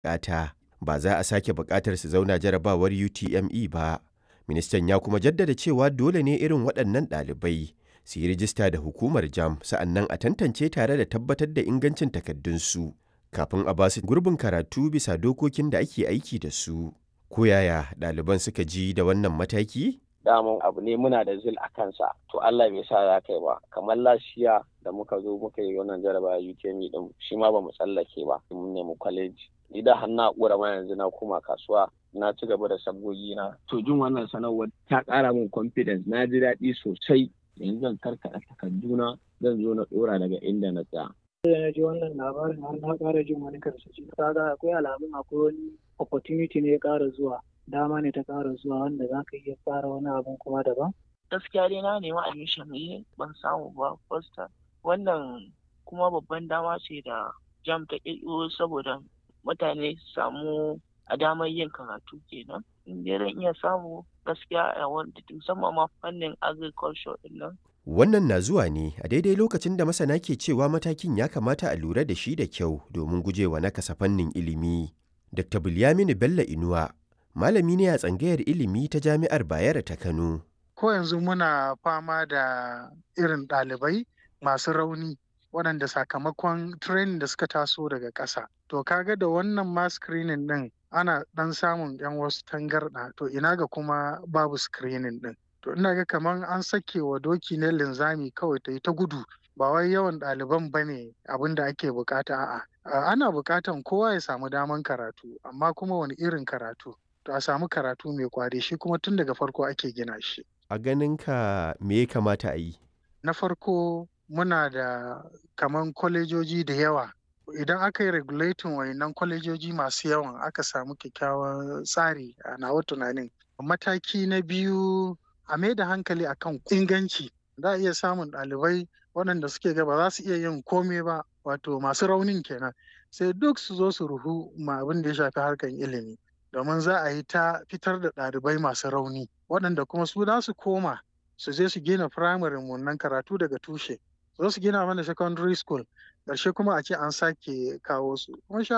buƙata. Ba za a sake buƙatar su zauna jarabawar UTME ba. Ministan ya kuma jaddada cewa dole ne irin waɗannan ɗalibai su yi rijista da hukumar JAMB sa'annan a tantance tare da tabbatar da ingancin takardunsu kafin a ba su gurbin karatu bisa dokokin da ake aiki da su. Ko yaya ɗaliban suka ji da wannan mataki? daman abu ne muna da zil a kansa to Allah bai sa za kai ba kamar lashiya da muka zo muka yi wannan jarabawa UTME din shi ma bamu tsallake ba mun nemi kwaleji ni da har na kura ma yanzu na koma kasuwa na ci gaba da sabgogi na to jin wannan sanarwar ta ƙara min confidence na ji daɗi sosai yanzu zan karkaɗa takarduna zan zo na ɗora daga inda na tsaya da na ji wannan labarin har na ƙara jin wani karsashi kaga akwai alamun akwai wani opportunity ne ya ƙara zuwa dama ne ta ƙara zuwa wanda za ka iya fara wani abun kuma daban gaskiya dai na nemi admission ne ban samu ba first wannan kuma babban dama ce da jam ta ƙirƙiro saboda mutane su samu a damar yin karatu kenan in dai zan iya samu gaskiya a wanda musamman ma fannin agriculture din nan Wannan na zuwa ne a daidai lokacin da masana ke cewa matakin ya kamata a lura da shi da kyau domin gujewa nakasa fannin ilimi. Dr. Bilyaminu Bello Inuwa, malami ne a tsangayar ilimi ta Jami'ar Bayero ta Kano. Ko yanzu muna fama da irin ɗalibai masu rauni waɗanda sakamakon training da suka taso daga ƙasa. To kaga da wannan ma screening ɗin ana ɗan samun 'yan wasu tangarɗa to ina ga kuma babu screening ɗin. to ina ga kamar an sake wa doki ne linzami kawai ta yi ta gudu ba wai yawan ɗaliban ba ne abin da ake bukata a'a ana bukatan kowa ya samu daman karatu amma kuma wani irin karatu to a samu karatu mai kwari shi kuma tun daga farko ake gina shi A ganin ka me ya kamata a yi? na farko muna da kaman kwalejoji da yawa idan aka yi regulating wayannan kwalejoji masu yawan aka samu kyakkyawan tsari a nawa tunanin mataki na biyu a mai da hankali akan inganci za a iya samun ɗalibai waɗanda suke ga ba za su iya yin komai ba wato masu raunin kenan sai duk su zo su ruhu ma abin da ya shafi harkar ilimi domin za a yi ta fitar da ɗalibai masu rauni waɗanda kuma su za su koma su je su gina firamare nan karatu daga tushe zo su gina mana secondary school ƙarshe kuma a ce an sake kawo su